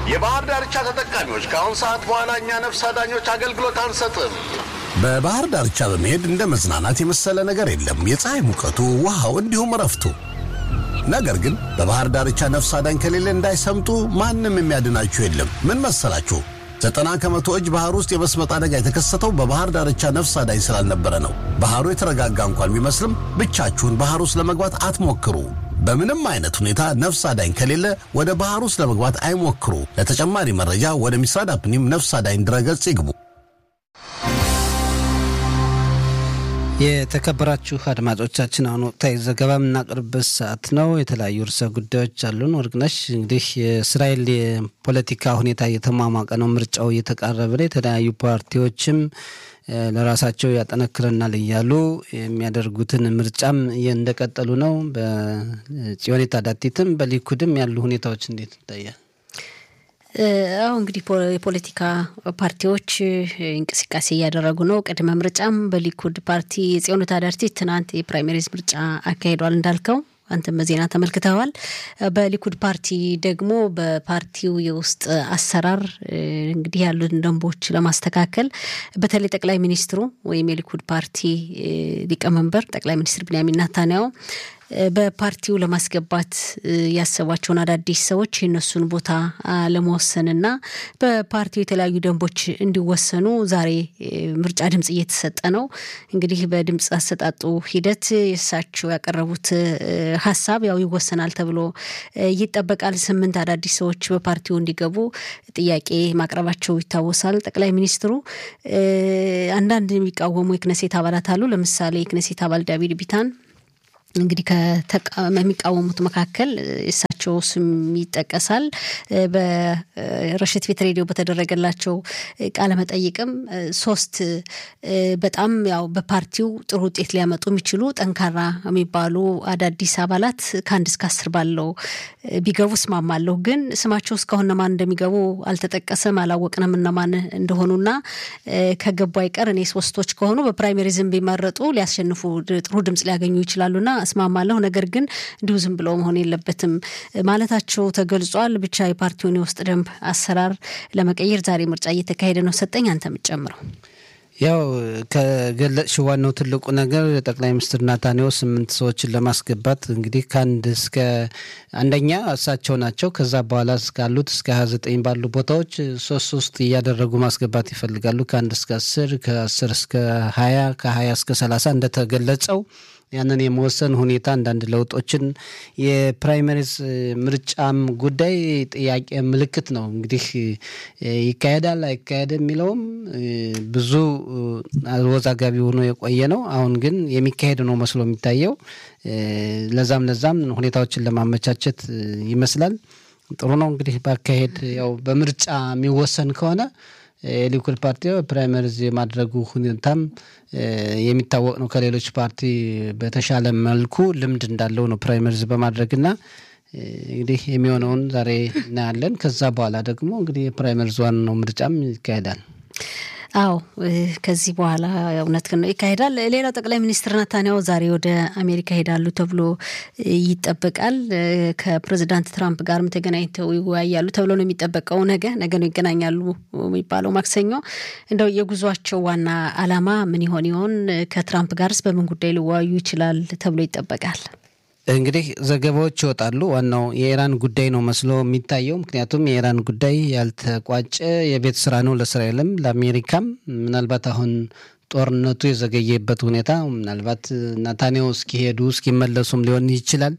የባህር ዳርቻ ተጠቃሚዎች ከአሁን ሰዓት በኋላ እኛ ነፍስ አዳኞች አገልግሎት አንሰጥም። በባህር ዳርቻ በመሄድ እንደ መዝናናት የመሰለ ነገር የለም። የፀሐይ ሙቀቱ፣ ውሃው፣ እንዲሁም እረፍቱ። ነገር ግን በባህር ዳርቻ ነፍስ አዳኝ ከሌለ እንዳይሰምጡ ማንም የሚያድናችሁ የለም። ምን መሰላችሁ? ዘጠና ከመቶ እጅ ባህር ውስጥ የመስመጥ አደጋ የተከሰተው በባህር ዳርቻ ነፍስ አዳኝ ስላልነበረ ነው። ባህሩ የተረጋጋ እንኳን ቢመስልም ብቻችሁን ባህር ውስጥ ለመግባት አትሞክሩ። በምንም አይነት ሁኔታ ነፍስ አዳኝ ከሌለ ወደ ባህር ውስጥ ለመግባት አይሞክሩ። ለተጨማሪ መረጃ ወደ ሚስራድ አፕኒም ነፍስ አዳኝ ድረገጽ ይግቡ። የተከበራችሁ አድማጮቻችን አሁን ወቅታዊ ዘገባ የምናቀርብበት ሰዓት ነው። የተለያዩ ርዕሰ ጉዳዮች አሉን። ወርቅነሽ እንግዲህ የእስራኤል የፖለቲካ ሁኔታ እየተሟሟቀ ነው። ምርጫው እየተቃረበ ነው። የተለያዩ ፓርቲዎችም ለራሳቸው ያጠነክረናል እያሉ የሚያደርጉትን ምርጫም እንደቀጠሉ ነው። በጽዮኔት አዳቲትም በሊኩድም ያሉ ሁኔታዎች እንዴት ይታያል? አሁ እንግዲህ የፖለቲካ ፓርቲዎች እንቅስቃሴ እያደረጉ ነው። ቅድመ ምርጫም በሊኩድ ፓርቲ የጽዮን ታዳርቲ ትናንት የፕራይሜሪዝ ምርጫ አካሂዷል እንዳልከው አንተም በዜና ተመልክተዋል። በሊኩድ ፓርቲ ደግሞ በፓርቲው የውስጥ አሰራር እንግዲህ ያሉትን ደንቦች ለማስተካከል በተለይ ጠቅላይ ሚኒስትሩ ወይም የሊኩድ ፓርቲ ሊቀመንበር ጠቅላይ ሚኒስትር ቢንያሚን ናታንያሁ በፓርቲው ለማስገባት ያሰቧቸውን አዳዲስ ሰዎች የነሱን ቦታ ለመወሰንና በፓርቲው የተለያዩ ደንቦች እንዲወሰኑ ዛሬ ምርጫ ድምጽ እየተሰጠ ነው። እንግዲህ በድምጽ አሰጣጡ ሂደት የእሳቸው ያቀረቡት ሀሳብ ያው ይወሰናል ተብሎ ይጠበቃል። ስምንት አዳዲስ ሰዎች በፓርቲው እንዲገቡ ጥያቄ ማቅረባቸው ይታወሳል። ጠቅላይ ሚኒስትሩ አንዳንድ የሚቃወሙ የክነሴት አባላት አሉ። ለምሳሌ የክነሴት አባል ዳቪድ ቢታን እንግዲህ ከሚቃወሙት መካከል እሳቸው ስም ይጠቀሳል። በረሽት ቤት ሬዲዮ በተደረገላቸው ቃለ መጠይቅም ሶስት በጣም ያው በፓርቲው ጥሩ ውጤት ሊያመጡ የሚችሉ ጠንካራ የሚባሉ አዳዲስ አባላት ከአንድ እስከ አስር ባለው ቢገቡ እስማማለሁ። ግን ስማቸው እስካሁን እነማን እንደሚገቡ አልተጠቀሰም፣ አላወቅንም እነማን እንደሆኑና ከገቡ አይቀር እኔ ሶስቶች ከሆኑ በፕራይሜሪዝም ቢመረጡ ሊያሸንፉ ጥሩ ድምጽ ሊያገኙ ይችላሉና እስማማለሁ። ነገር ግን እንዲሁ ዝም ብለው መሆን የለበትም ማለታቸው ተገልጿል። ብቻ የፓርቲውን የውስጥ ደንብ አሰራር ለመቀየር ዛሬ ምርጫ እየተካሄደ ነው። ሰጠኝ አንተ የምትጨምረው ያው ከገለጽሽ ዋናው ትልቁ ነገር ጠቅላይ ሚኒስትር ናታንያሁ ስምንት ሰዎችን ለማስገባት እንግዲህ ከአንድ እስከ አንደኛ እሳቸው ናቸው። ከዛ በኋላ እስካሉት እስከ ሀያ ዘጠኝ ባሉ ቦታዎች ሶስት ሶስት እያደረጉ ማስገባት ይፈልጋሉ። ከአንድ እስከ አስር ከአስር እስከ ሀያ ከሀያ እስከ ሰላሳ እንደተገለጸው ያንን የመወሰን ሁኔታ አንዳንድ ለውጦችን የፕራይመሪዝ ምርጫም ጉዳይ ጥያቄ ምልክት ነው። እንግዲህ ይካሄዳል አይካሄድ የሚለውም ብዙ አወዛጋቢ ሆኖ የቆየ ነው። አሁን ግን የሚካሄድ ነው መስሎ የሚታየው። ለዛም ለዛም ሁኔታዎችን ለማመቻቸት ይመስላል። ጥሩ ነው እንግዲህ ባካሄድ ያው በምርጫ የሚወሰን ከሆነ የሊኩድ ፓርቲ ፕራይመሪዝ የማድረጉ ሁኔታም የሚታወቅ ነው። ከሌሎች ፓርቲ በተሻለ መልኩ ልምድ እንዳለው ነው ፕራይመሪዝ በማድረግና እንግዲህ የሚሆነውን ዛሬ እናያለን። ከዛ በኋላ ደግሞ እንግዲህ የፕራይመሪዝ ዋናው ምርጫም ይካሄዳል። አዎ ከዚህ በኋላ እውነት ነው ይካሄዳል። ሌላው ጠቅላይ ሚኒስትር ናታንያሁ ዛሬ ወደ አሜሪካ ሄዳሉ ተብሎ ይጠበቃል። ከፕሬዚዳንት ትራምፕ ጋርም ተገናኝተው ይወያያሉ ተብሎ ነው የሚጠበቀው። ነገ ነገ ነው ይገናኛሉ የሚባለው ማክሰኞ። እንደው የጉዟቸው ዋና ዓላማ ምን ይሆን ይሆን? ከትራምፕ ጋርስ በምን ጉዳይ ሊወያዩ ይችላል ተብሎ ይጠበቃል? እንግዲህ ዘገባዎች ይወጣሉ። ዋናው የኢራን ጉዳይ ነው መስሎ የሚታየው። ምክንያቱም የኢራን ጉዳይ ያልተቋጨ የቤት ስራ ነው ለእስራኤልም ለአሜሪካም። ምናልባት አሁን ጦርነቱ የዘገየበት ሁኔታ ምናልባት ናታንያሁ እስኪሄዱ እስኪመለሱም ሊሆን ይችላል።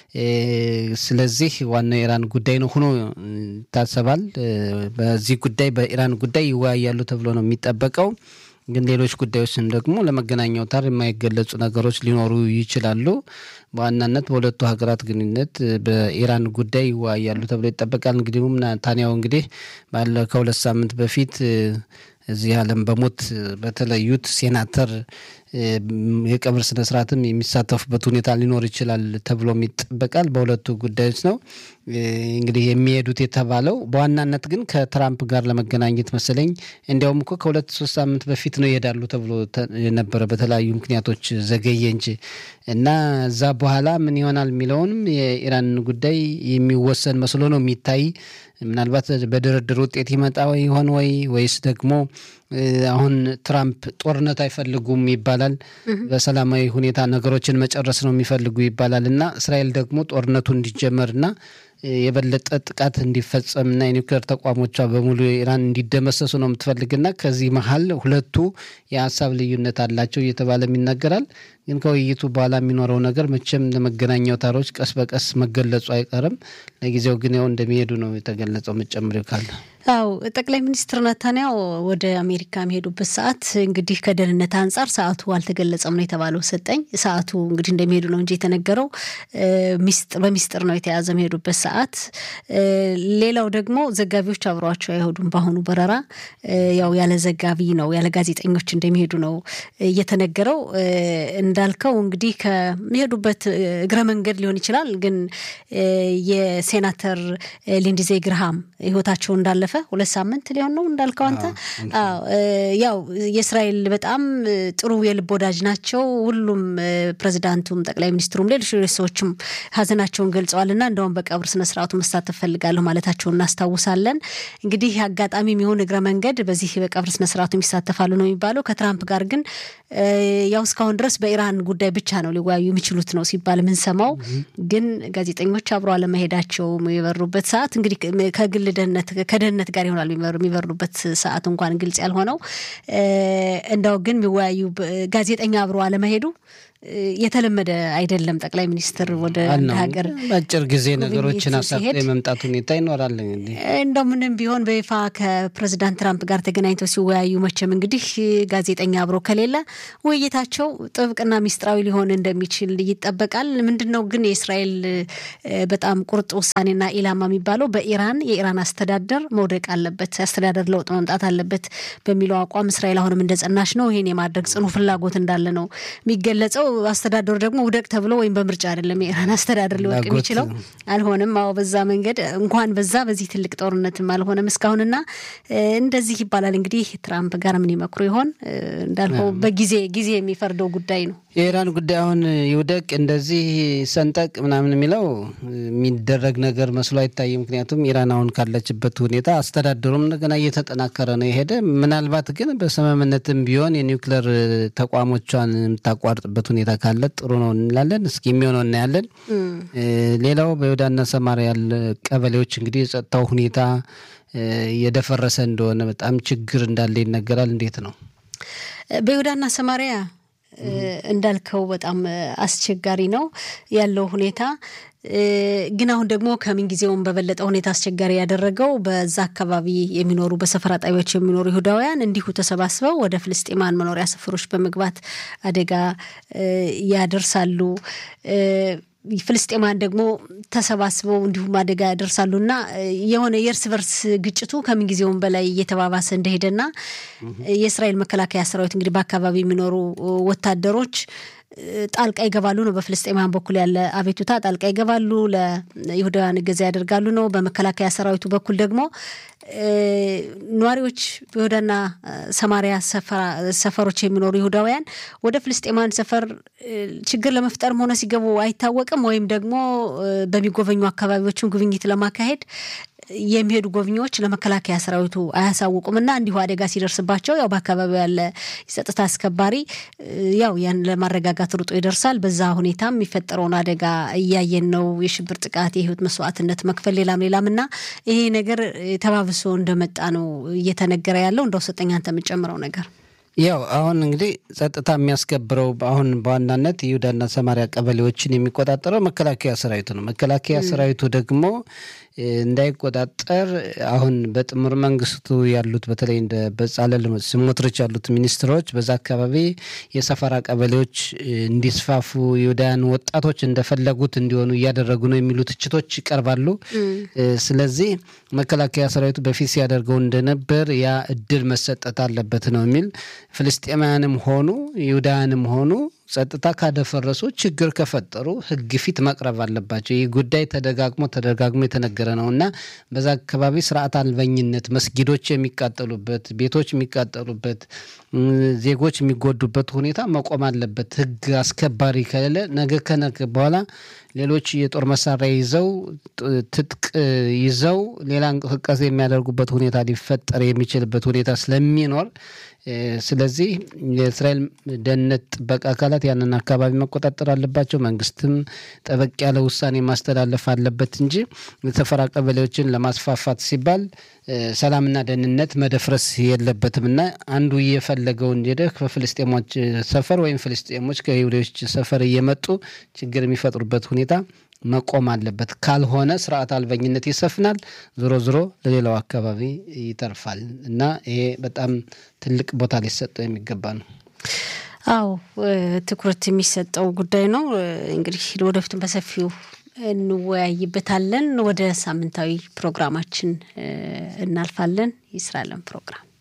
ስለዚህ ዋናው የኢራን ጉዳይ ነው ሆኖ ይታሰባል። በዚህ ጉዳይ በኢራን ጉዳይ ይወያያሉ ተብሎ ነው የሚጠበቀው። ግን ሌሎች ጉዳዮችም ደግሞ ለመገናኛ አውታር የማይገለጹ ነገሮች ሊኖሩ ይችላሉ። በዋናነት በሁለቱ ሀገራት ግንኙነት በኢራን ጉዳይ ይወያያሉ ተብሎ ይጠበቃል። እንግዲሁም ናታንያሁ እንግዲህ ባለ ከሁለት ሳምንት በፊት እዚህ ዓለም በሞት በተለዩት ሴናተር የቀብር ስነስርዓትም የሚሳተፉበት ሁኔታ ሊኖር ይችላል ተብሎም ይጠበቃል። በሁለቱ ጉዳዮች ነው እንግዲህ የሚሄዱት የተባለው። በዋናነት ግን ከትራምፕ ጋር ለመገናኘት መሰለኝ እንዲያውም እኮ ከሁለት ሶስት ሳምንት በፊት ነው ይሄዳሉ ተብሎ ነበረ። በተለያዩ ምክንያቶች ዘገየ እንጂ እና እዛ በኋላ ምን ይሆናል የሚለውንም የኢራን ጉዳይ የሚወሰን መስሎ ነው የሚታይ። ምናልባት በድርድር ውጤት ይመጣ ይሆን ወይ ወይስ ደግሞ አሁን ትራምፕ ጦርነት አይፈልጉም ይባላል። በሰላማዊ ሁኔታ ነገሮችን መጨረስ ነው የሚፈልጉ ይባላል እና እስራኤል ደግሞ ጦርነቱ እንዲጀመርና የበለጠ ጥቃት እንዲፈጸምና የኒውክሌር ተቋሞቿ በሙሉ ኢራን እንዲደመሰሱ ነው የምትፈልግና ከዚህ መሀል ሁለቱ የሀሳብ ልዩነት አላቸው እየተባለም ይነገራል። ግን ከውይይቱ በኋላ የሚኖረው ነገር መቼም ለመገናኛ አውታሮች ቀስ በቀስ መገለጹ አይቀርም። ለጊዜው ግን ያው እንደሚሄዱ ነው የተገለጸው። መጨመሪው ካለ አው ጠቅላይ ሚኒስትር ነታንያው ወደ አሜሪካ የሚሄዱበት ሰዓት እንግዲህ ከደህንነት አንጻር ሰዓቱ አልተገለጸም ነው የተባለው። ሰጠኝ ሰዓቱ እንግዲህ እንደሚሄዱ ነው እንጂ የተነገረው በሚስጥር ነው የተያዘ የሚሄዱበት ሰዓት። ሌላው ደግሞ ዘጋቢዎች አብረዋቸው አይሄዱም። በአሁኑ በረራ ያው ያለ ዘጋቢ ነው ያለ ጋዜጠኞች እንደሚሄዱ ነው እየተነገረው። እንዳልከው እንግዲህ ከሚሄዱበት እግረ መንገድ ሊሆን ይችላል። ግን የሴናተር ሊንዲዜ ግርሃም ህይወታቸው እንዳለፈ ሁለት ሳምንት ሊሆን ነው እንዳልከው አንተ። ያው የእስራኤል በጣም ጥሩ የልብ ወዳጅ ናቸው። ሁሉም ፕሬዚዳንቱም፣ ጠቅላይ ሚኒስትሩም፣ ሌሎች ሰዎችም ሀዘናቸውን ገልጸዋል እና እንደውም በቀብር ስነስርዓቱ መሳተፍ ፈልጋለሁ ማለታቸውን እናስታውሳለን። እንግዲህ አጋጣሚ የሚሆን እግረ መንገድ በዚህ በቀብር ስነስርዓቱ የሚሳተፋሉ ነው የሚባለው። ከትራምፕ ጋር ግን ያው እስካሁን ድረስ በኢራን ጉዳይ ብቻ ነው ሊወያዩ የሚችሉት ነው ሲባል የምንሰማው። ግን ጋዜጠኞች አብሮ አለመሄዳቸው የበሩበት ሰዓት እንግዲህ ከግል ደህንነት ከደህንነት ጋር ይሆናል የሚበሩበት ሰዓት እንኳን ግልጽ ያልሆነው። እንዳው ግን የሚወያዩ ጋዜጠኛ አብሮ አለመሄዱ የተለመደ አይደለም። ጠቅላይ ሚኒስትር ወደ አንድ ሀገር በአጭር ጊዜ ነገሮችን አሳክቶ የመምጣት ሁኔታ ይኖራል። እንግዲህ እንደው ምንም ቢሆን በይፋ ከፕሬዚዳንት ትራምፕ ጋር ተገናኝተው ሲወያዩ መቼም እንግዲህ ጋዜጠኛ አብሮ ከሌለ ውይይታቸው ጥብቅና ሚስጥራዊ ሊሆን እንደሚችል ይጠበቃል። ምንድን ነው ግን የእስራኤል በጣም ቁርጥ ውሳኔና ኢላማ የሚባለው በኢራን የኢራን አስተዳደር መውደቅ አለበት፣ አስተዳደር ለውጥ መምጣት አለበት በሚለው አቋም እስራኤል አሁንም እንደጸናች ነው። ይሄን የማድረግ ጽኑ ፍላጎት እንዳለ ነው የሚገለጸው። አስተዳደሩ ደግሞ ውደቅ ተብሎ ወይም በምርጫ አይደለም የኢራን አስተዳደር ሊወድቅ የሚችለው አልሆነም። አዎ በዛ መንገድ እንኳን በዛ በዚህ ትልቅ ጦርነትም አልሆነም እስካሁንና እንደዚህ ይባላል። እንግዲህ ትራምፕ ጋር ምን ይመክሩ ይሆን? እንዳልከው በጊዜ ጊዜ የሚፈርደው ጉዳይ ነው። የኢራን ጉዳይ አሁን ይውደቅ እንደዚህ ሰንጠቅ ምናምን የሚለው የሚደረግ ነገር መስሎ አይታይም። ምክንያቱም ኢራን አሁን ካለችበት ሁኔታ አስተዳደሩም እንደገና እየተጠናከረ ነው የሄደ። ምናልባት ግን በስምምነትም ቢሆን የኒውክሌር ተቋሞቿን የምታቋርጥበት ሁኔታ ካለ ጥሩ ነው እንላለን። እስኪ የሚሆነው እናያለን። ሌላው በይሁዳና ሰማርያ ያለ ቀበሌዎች እንግዲህ የጸጥታው ሁኔታ የደፈረሰ እንደሆነ በጣም ችግር እንዳለ ይነገራል። እንዴት ነው በይሁዳና ሰማርያ እንዳልከው በጣም አስቸጋሪ ነው ያለው ሁኔታ። ግን አሁን ደግሞ ከምንጊዜውም በበለጠ ሁኔታ አስቸጋሪ ያደረገው በዛ አካባቢ የሚኖሩ በሰፈራ ጣቢያዎች የሚኖሩ ይሁዳውያን እንዲሁ ተሰባስበው ወደ ፍልስጤማን መኖሪያ ሰፈሮች በመግባት አደጋ ያደርሳሉ። ፍልስጤማን ደግሞ ተሰባስበው እንዲሁም አደጋ ያደርሳሉና የሆነ የእርስ በርስ ግጭቱ ከምንጊዜውም በላይ እየተባባሰ እንደሄደና የእስራኤል መከላከያ ሰራዊት እንግዲህ በአካባቢ የሚኖሩ ወታደሮች ጣልቃ ይገባሉ ነው። በፍልስጤማን በኩል ያለ አቤቱታ ጣልቃ ይገባሉ፣ ለይሁዳውያን እገዛ ያደርጋሉ ነው። በመከላከያ ሰራዊቱ በኩል ደግሞ ነዋሪዎች በይሁዳና ሰማሪያ ሰፈሮች የሚኖሩ ይሁዳውያን ወደ ፍልስጤማን ሰፈር ችግር ለመፍጠርም ሆነ ሲገቡ አይታወቅም። ወይም ደግሞ በሚጎበኙ አካባቢዎችም ጉብኝት ለማካሄድ የሚሄዱ ጎብኚዎች ለመከላከያ ሰራዊቱ አያሳውቁም እና እንዲሁ አደጋ ሲደርስባቸው ያው በአካባቢው ያለ የጸጥታ አስከባሪ ያው ያን ለማረጋጋት ሩጦ ይደርሳል። በዛ ሁኔታም የሚፈጠረውን አደጋ እያየን ነው። የሽብር ጥቃት፣ የህይወት መስዋዕትነት መክፈል፣ ሌላም ሌላም እና ይሄ ነገር ተባብሶ እንደመጣ ነው እየተነገረ ያለው። እንደው ሰጠኝ አንተ የምጨምረው ነገር ያው አሁን እንግዲህ ጸጥታ የሚያስከብረው አሁን በዋናነት ይሁዳና ሰማሪያ ቀበሌዎችን የሚቆጣጠረው መከላከያ ሰራዊቱ ነው። መከላከያ ሰራዊቱ ደግሞ እንዳይቆጣጠር አሁን በጥምር መንግስቱ ያሉት በተለይ እንደ በጻለል ስሞትሮች ያሉት ሚኒስትሮች በዛ አካባቢ የሰፈራ ቀበሌዎች እንዲስፋፉ ይሁዳውያን ወጣቶች እንደፈለጉት እንዲሆኑ እያደረጉ ነው የሚሉ ትችቶች ይቀርባሉ። ስለዚህ መከላከያ ሰራዊቱ በፊት ሲያደርገው እንደነበር ያ እድል መሰጠት አለበት ነው የሚል ፍልስጤማውያንም ሆኑ ይሁዳውያንም ሆኑ ጸጥታ ካደፈረሱ ችግር ከፈጠሩ ሕግ ፊት መቅረብ አለባቸው። ይህ ጉዳይ ተደጋግሞ ተደጋግሞ የተነገረ ነው እና በዛ አካባቢ ስርዓት አልበኝነት፣ መስጊዶች የሚቃጠሉበት፣ ቤቶች የሚቃጠሉበት፣ ዜጎች የሚጎዱበት ሁኔታ መቆም አለበት። ሕግ አስከባሪ ከሌለ ነገ ከነገ በኋላ ሌሎች የጦር መሳሪያ ይዘው ትጥቅ ይዘው ሌላ እንቅስቃሴ የሚያደርጉበት ሁኔታ ሊፈጠር የሚችልበት ሁኔታ ስለሚኖር ስለዚህ የእስራኤል ደህንነት ጥበቃ አካላት ያንን አካባቢ መቆጣጠር አለባቸው። መንግስትም ጠበቅ ያለ ውሳኔ ማስተላለፍ አለበት እንጂ የሰፈራ ቀበሌዎችን ለማስፋፋት ሲባል ሰላምና ደህንነት መደፍረስ የለበትም እና አንዱ እየፈለገውን ሄደ ከፍልስጤሞች ሰፈር ወይም ፍልስጤሞች ከይሁዶች ሰፈር እየመጡ ችግር የሚፈጥሩበት ሁኔታ መቆም አለበት። ካልሆነ ስርዓት አልበኝነት ይሰፍናል፣ ዞሮ ዞሮ ለሌላው አካባቢ ይተርፋል እና ይሄ በጣም ትልቅ ቦታ ሊሰጠው የሚገባ ነው። አዎ ትኩረት የሚሰጠው ጉዳይ ነው። እንግዲህ ወደፊቱም በሰፊው እንወያይበታለን። ወደ ሳምንታዊ ፕሮግራማችን እናልፋለን። የስራ ዓለም ፕሮግራም